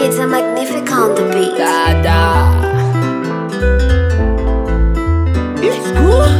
It's a magnific on the beat. Dada. It's cool.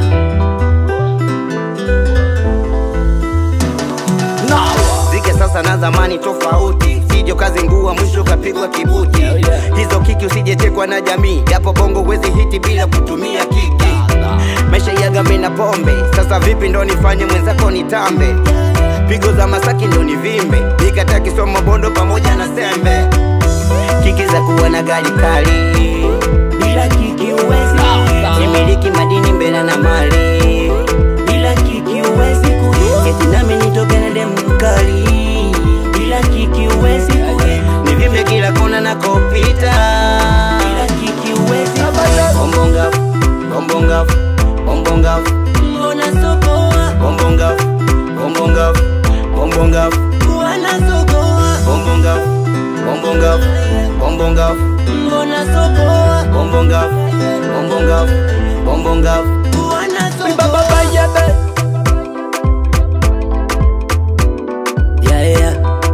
Nawa. zike sasa na zamani tofauti sijo kazi ngua mwisho kapigwa kibuti Yeah, yeah. hizo kiki usijechekwa na jamii japo bongo wezi hiti bila kutumia kiki maisha yagame na pombe sasa vipi ndo nifanye mwenzako nitambe pigo za masaki ndo nivimbe nikata kisoma bondo pamoja na sembe kiki za kuwa na gari kali bila kiki uwezi nimiliki madini mbele na mali bila kiki uwezi kuishi eti nami nitoke na demu mkali bila kiki uwezi kuishi nivimbe kila kona nakopita bila kiki uwezi bombonga bombonga bombonga mbona sokoa bombonga bombonga bombonga mbona sokoa bombonga bombonga bombonga mbona sokoa bombonga bombonga bombonga mbona sokoa Baba yebe. yeah yeah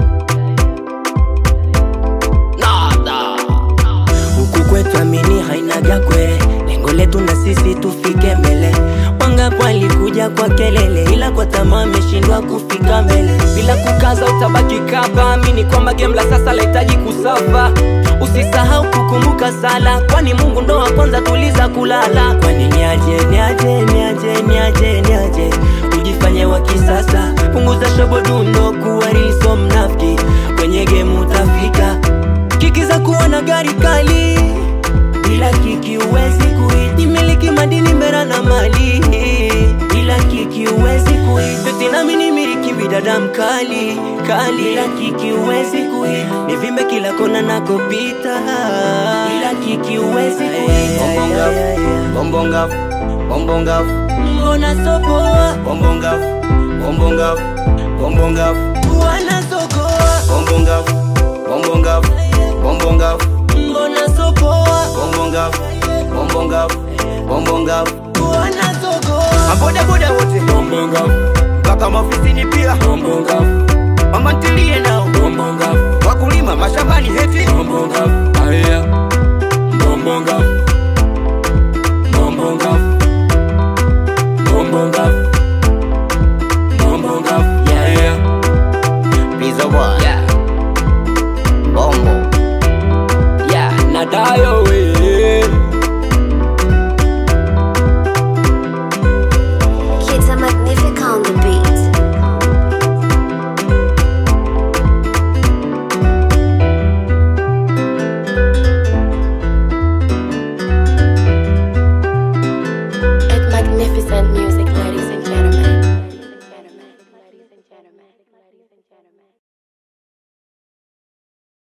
Nada. huku kwetu amini hainaga kwere lengo letu na sisi tufike mbele wangapo alikuja kwa kelele ila kwa tamaa ameshindwa kufika mbele bila kukaza utabaki kapa amini kwamba game la sasa lahitaji kusafa usisahau kukumbuka sala kwani mungu ndo wa kwanza tuliza kulala kwani niaje niaje niaje niaje niaje tujifanye wa kisasa punguza shobo dundo kuwa riso mnafiki kwenye gemu utafika kiki za kuwa na gari kali bila kiki uwezi kuishi miliki madini mbera na mali bila kiki uwezi kuishi eti nami ni miliki bidadamu kali kali bila kiki uwezi kuishi nivimbe kila kona nakopita bila kiki uwezi kuishi bombonga bombonga mbona sokoa bombonga bombonga bombonga mbona sokoa bombonga bombonga bombonga mbona sokoa bombonga bombonga bombonga mbona sokoa mabodaboda wote bombonga mpaka maofisini pia bombonga mama ntilie nao bombonga wakulima mashambani heti bombonga